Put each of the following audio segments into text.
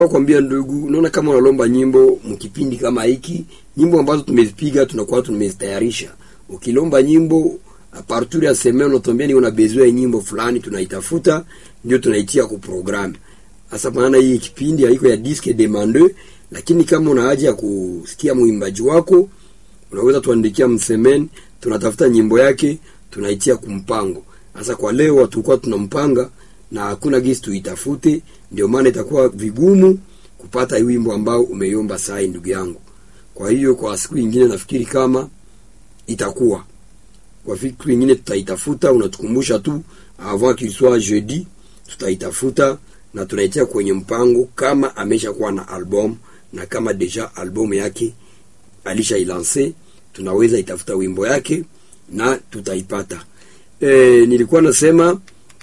kwambia ndugu, unaona kama unalomba nyimbo mkipindi kama hiki, nyimbo ambazo tumezipiga tunakuwa tumezitayarisha. Ukilomba nyimbo a partir ya semaine unatuambia ni una besoin ya nyimbo fulani, tunaitafuta ndio tunaitia ku programme. Sasa maana hii kipindi haiko ya disque demande, lakini kama una haja ya kusikia mwimbaji wako unaweza tuandikia msemeni, tunatafuta nyimbo yake tunaitia kumpango. Sasa kwa leo tulikuwa tunampanga na hakuna gisi tuitafute, ndio maana itakuwa vigumu kupata hii wimbo ambao umeiomba sai, ndugu yangu. Kwa hiyo kwa siku nyingine nafikiri kama itakuwa kwa siku nyingine tutaitafuta, unatukumbusha tu avant qu'il soit jeudi, tutaitafuta na tunaitia kwenye mpango kama ameshakuwa na album na kama deja album yake alisha ilanse, tunaweza itafuta wimbo yake na tutaipata. E, nilikuwa nasema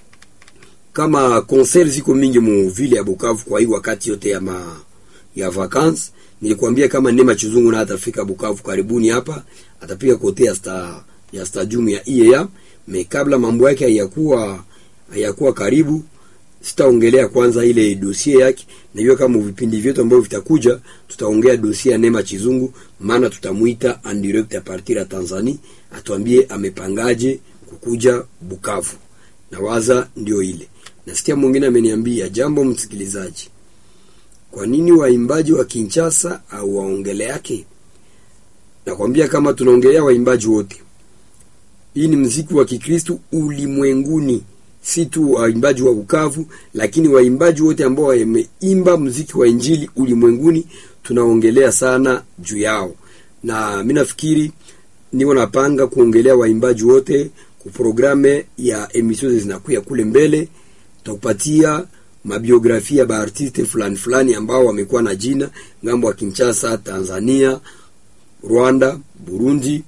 kama concert ziko mingi mu vile ya Bukavu kwa hii wakati yote ya ma, ya vacances. Nilikwambia kama Neema Chizungu na atafika Bukavu karibuni hapa, atapiga kote ya sta, ya stadium ya IEA. Me kabla mambo yake hayakuwa hayakuwa karibu, sitaongelea kwanza ile dossier yake. Najua kama vipindi vyetu ambavyo vitakuja tutaongea dossier ya Neema Chizungu, maana tutamuita en direct a partir ya Tanzania, atuambie amepangaje kukuja Bukavu. Na waza ndio ile. Nasikia mwingine ameniambia jambo, msikilizaji, kwa nini waimbaji wa Kinshasa au waongele yake? Nakwambia kama tunaongelea waimbaji wote, hii ni mziki wa Kikristo ulimwenguni, si tu waimbaji wa Bukavu, lakini waimbaji wote ambao wameimba mziki wa injili ulimwenguni, tunaongelea sana juu yao, na mimi nafikiri niko napanga kuongelea waimbaji wote kuprograme ya emission zinakuya kule mbele tutakupatia mabiografia ba artiste fulani fulani ambao wamekuwa na jina ngambo wa Kinshasa, Tanzania, Rwanda, Burundi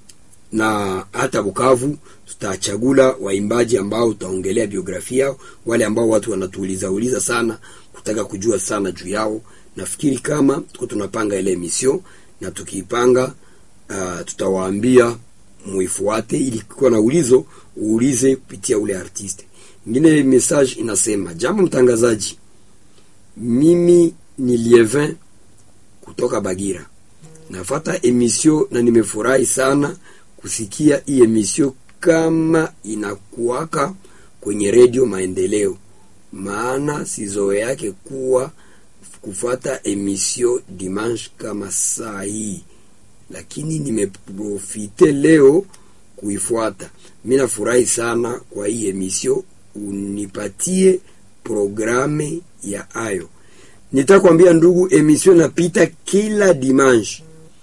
na hata Bukavu. Tutachagula waimbaji ambao tutaongelea biografia yao, wale ambao watu wanatuuliza uliza sana kutaka kujua sana juu yao. Nafikiri kama tuko tunapanga ile emission na tukiipanga, uh, tutawaambia muifuate, ili kuwa na ulizo uulize kupitia ule artiste Ngine message inasema, jambo mtangazaji, mimi ni Lievin kutoka Bagira, nafata emission na nimefurahi sana kusikia hii emission kama inakuwaka kwenye redio Maendeleo, maana sizoe yake kuwa kufata emission dimanche kama saa hii, lakini nimeprofite leo kuifuata. Mimi nafurahi sana kwa hii emission unipatie programe ya ayo. Nitakwambia ndugu, emission napita kila dimanche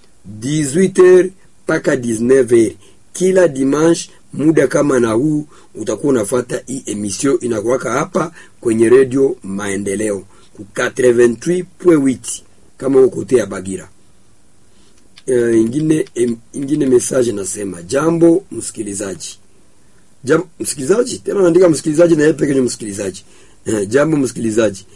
18h mpaka 19h kila dimanche. Muda kama na huu utakuwa unafuata hii emission inakuwaka hapa kwenye redio Maendeleo ku 88.8 kama uko kote ya Bagira. Uh, ingine em, ingine message nasema, jambo msikilizaji Jambo msikilizaji, tena naandika msikilizaji na yeye pekee ni msikilizaji. Eh, jambo msikilizaji.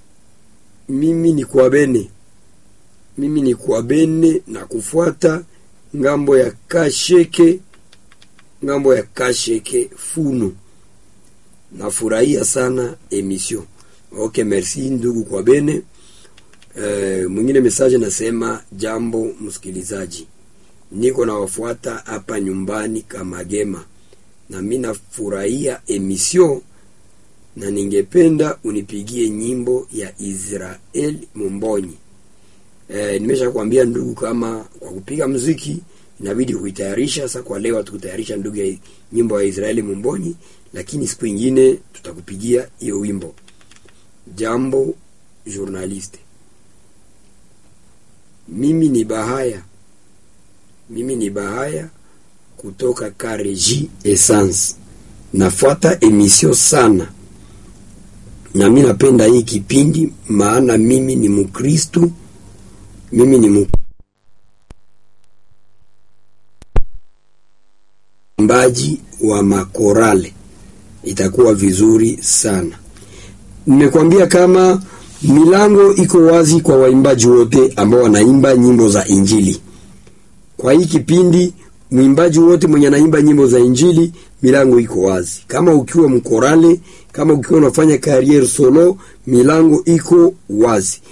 Mimi ni kwa bene. Mimi ni kwa bene na kufuata ngambo ya Kasheke, ngambo ya Kasheke Funu. Nafurahia sana emission. Okay, merci ndugu kwa bene. Eh, mwingine message nasema jambo msikilizaji. Niko na wafuata hapa nyumbani Kamagema na mimi nafurahia emission na ningependa unipigie nyimbo ya Israel Mumbonyi. E, nimesha kuambia ndugu, kama kwa kupiga muziki inabidi kuitayarisha. Sasa kwa leo tukutayarisha ndugu ya nyimbo ya Israeli Mumbonyi, lakini siku nyingine tutakupigia hiyo wimbo. Jambo journaliste, mimi ni Bahaya, mimi ni Bahaya kutoka Kareji Essence. Nafuata emission sana na mimi napenda hii kipindi, maana mimi ni Mkristu, mimi ni mwimbaji wa makorale, itakuwa vizuri sana. Nimekwambia kama milango iko wazi kwa waimbaji wote ambao wanaimba nyimbo za Injili. Kwa hii kipindi mwimbaji wote mwenye anaimba nyimbo za Injili milango iko wazi. Kama ukiwa mkorale, kama ukiwa unafanya career solo, milango iko wazi.